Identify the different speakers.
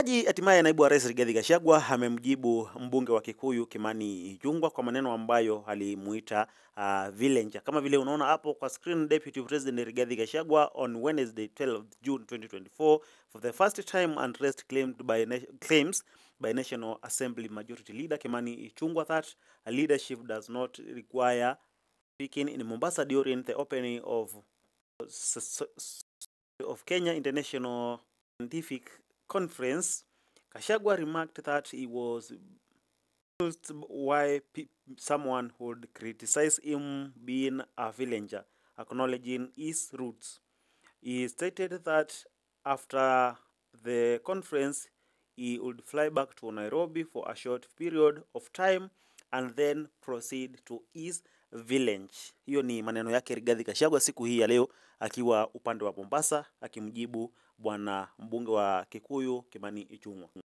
Speaker 1: Jaji hatimaye naibu wa rais Rigathi Gachagua amemjibu mbunge wa Kikuyu Kimani Ichung'wah kwa maneno ambayo alimuita uh, villager. Kama vile unaona hapo kwa screen, Deputy President Rigathi Gachagua on Wednesday 12 June 2024 for the first time addressed claimed by na- claims by National Assembly Majority Leader Kimani Ichung'wah that a leadership does not require speaking in Mombasa during the opening of s- s- of Kenya International Scientific Conference, Kashagwa remarked that he was asked why pe- someone would criticize him being a villager, acknowledging his roots. He stated that after the conference, he would fly back to Nairobi for a short period of time and then proceed to his village. Hiyo ni maneno yake Rigathi Gachagua siku hii ya leo akiwa upande wa Mombasa akimjibu bwana mbunge wa Kikuyu Kimani Ichung'wah.